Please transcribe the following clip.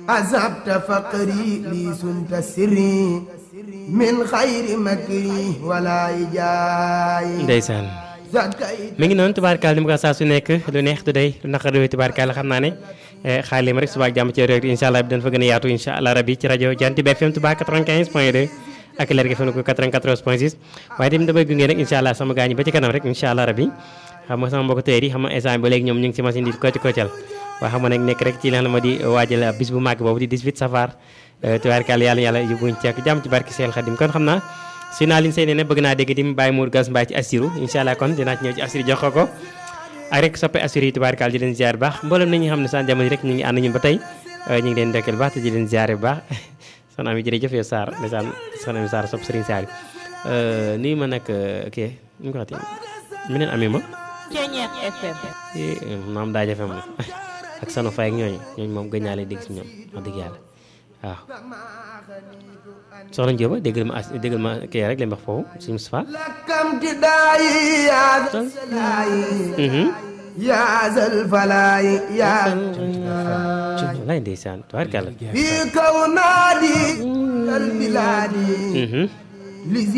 أذهبت فقري لي سنت سري من خير مكري ولا إجاي ndeysaan mi ngi noonu tubaarkaal ni mu ko saa su nekk lu neex du day lu naqar du tubaarkaal xam naa ne xaalim rek suba ak jàmm ci réew incha allah bi dañ fa gën a yaatu incha allah rabi ci rajo Jant bi FM Touba 95 point 2 ak leer gi FM ko 94 point 6 waaye tamit damay gunge rek incha allah sama gaañi ba ci kanam rek incha allah rabi xam nga sama mbokk tey yi xam nga instant ba léegi ñoom ñu ngi ci machine di kocc koccal waaye xam nga nag nekk rek ci li nga xam ne di waajal bis bu màgg boobu di 18 safar tubaarkaal yàlla yàlla yóbbuñ ci ak jàmm ci barki Seel Xadim kon xam naa si naa liñ say ne ne bëgg naa dégg di mu bàyyi muur gas mbaay ci assiru incha allah kon dinaa ci ñëw ci assiru jox ko ko ak rek soppe assiru yi tubaarkaal di leen ziar bu baax mboolem na ñi xam ne san jamono rek ñu ngi ànd ñun ba tey ñu ngi leen ndokkeel baax te di leen ziar bu baax soxna ami jërëjëf yow Sarr ndeysaan soxna ami Sarr sopp Serigne Sarr nuyu ma nag kii nu ñu ko waxati meneen ami ma Ceñeex FM. maam daa jafe moom ak sanu fay ak ñooñu ñooñu moom gëj naa leen dégg si ñoom wax dëgg yàlla waaw soxna Njóoba déggal ma as déggal ma kii rek leen wax foofu si Moustapha لكم تداي يا ذا السلاي يا ذا الفلاي يا lay ndeysaan tubaarkàlla في كونادي البلاد Mhm. لزي